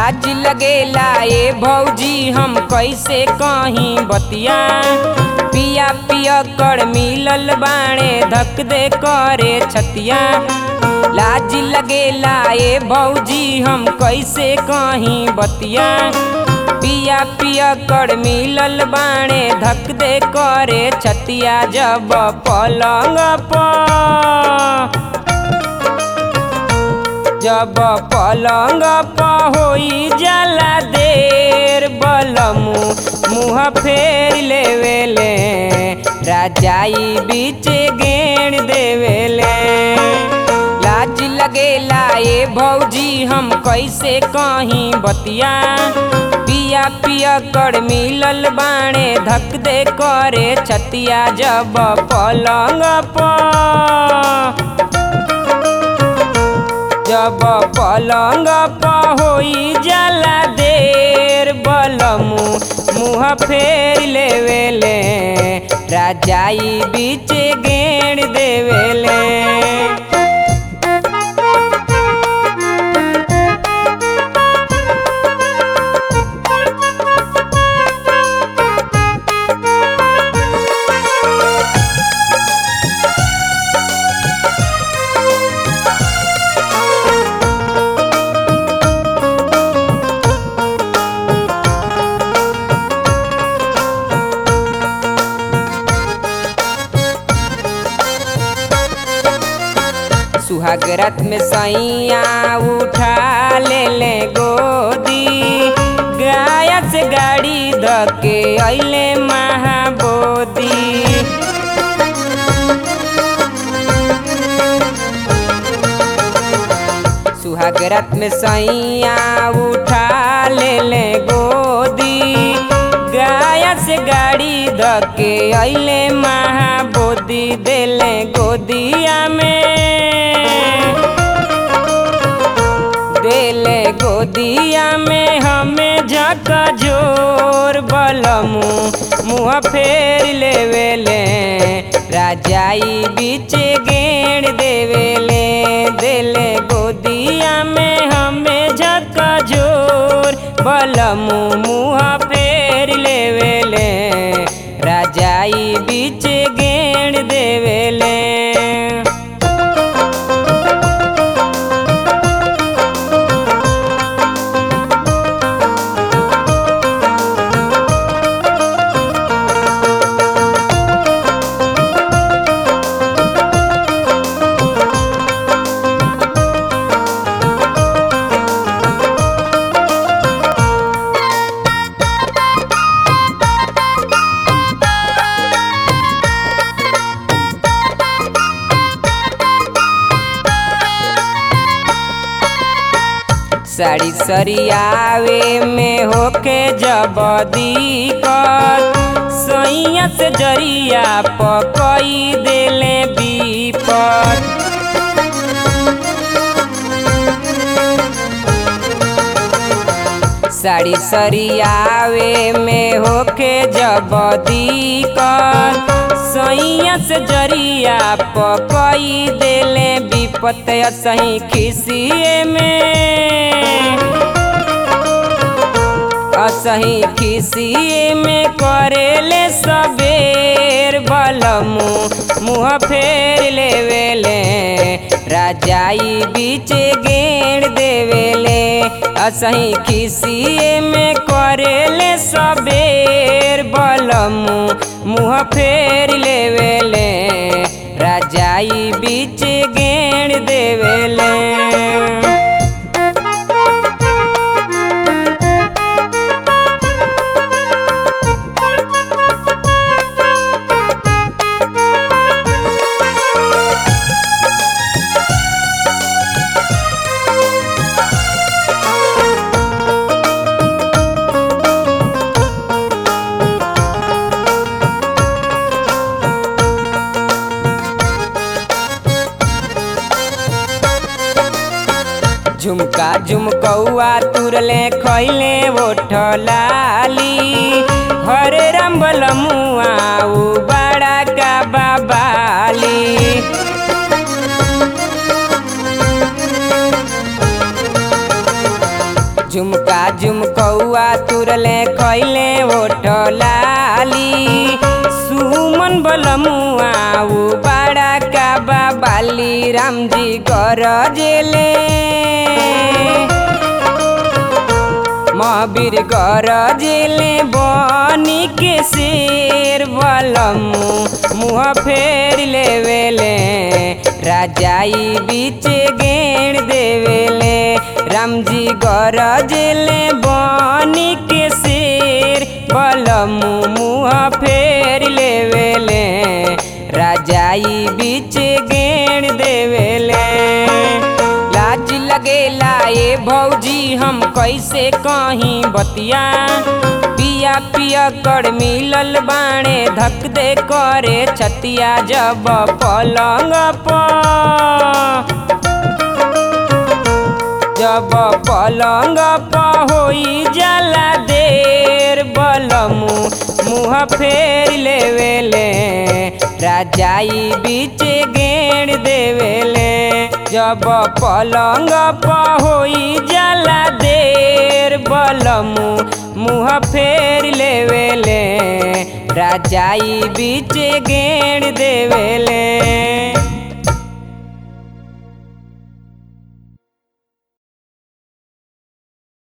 लाज लगेला ए भौजी हम कैसे कहीं बतिया पिया पिया कर मिलल बाणे धक दे करे छतिया लाज लगेला ए भौजी हम कैसे कहीं बतिया पिया पिया कर मिलल बाणे धक दे करे छतिया जब पलंग पर जब पलंग पर होई जाला देर बलमु मुँह फेर लेवेले राजाई बीच गेण देवेले लाज लगेला ए भौजी हम कैसे कहीं बतिया पिया पिया कर मिलल बाणे धक दे करे छतिया जब पलंग पर जब पलंग पर होई जाला देर बलमु मुँह फेर लेवेले राजाई बीच गेण देवेले सुहाग रात में सैया उठा ले ले गोदी गाया से गाड़ी धके अइले महाबोदी सुहाग रात में सैया उठा ले ले गोदी गाया से गाड़ी धके अइले महाबोदी देले गोदिया में देले गोदिया में हमें झका जोर बलमु मुँह फेर लेवेले राजाई बीच गेण देवेले देले गोदिया में हमें झका जोर बलमु मुँह फेर लेवेले राजाई बीच गेण देवेले साड़ी सरियावे में होके जब दिक्कत सैया से जरिया पकई देले बीपत साड़ी सरियावे में होके जब दिक्कत सैया से जरिया पकई देले विपत सही खिसिए में असही खिसिए में करेले सबेर बलमु मुँह फेर लेवेले राजाई बीच गेण देवेले असही खिसिए में करेले सबेर बलमु मुँह फेर लेवेले राजाई बीच गेण देवेले झुमका झुमकौआ तुरले खैले ओठलाली हरे रंबल मुआ उ बड़ा का बाबाली झुमका झुमकौआ तुरले खैले ओठ लाली सुमन बलमुआ उ बड़ा का बाबाली रामजी गरजेले महावीर गरजेले बनी के शेर बलमु मुँह फेर लेवेले राजाई बीच गेण देवेले रामजी गरजेले बनी के शेर बलमु मुँह फेर लेवेले राजाई बीच गेण देवेले लाज लगेला ए भौजी हम कैसे कहीं बतिया पिया पिया कर मिलल बाणे धक दे करे छतिया जब पलंग पर जब पलंग पर होई जाला देर बलमु मुँह फेर लेवेले राजाई बीच गेण देवेले जब पलंग पर होई जाला देर बलमु मुँह फेर लेवेले राजाई बीच गेण देवेले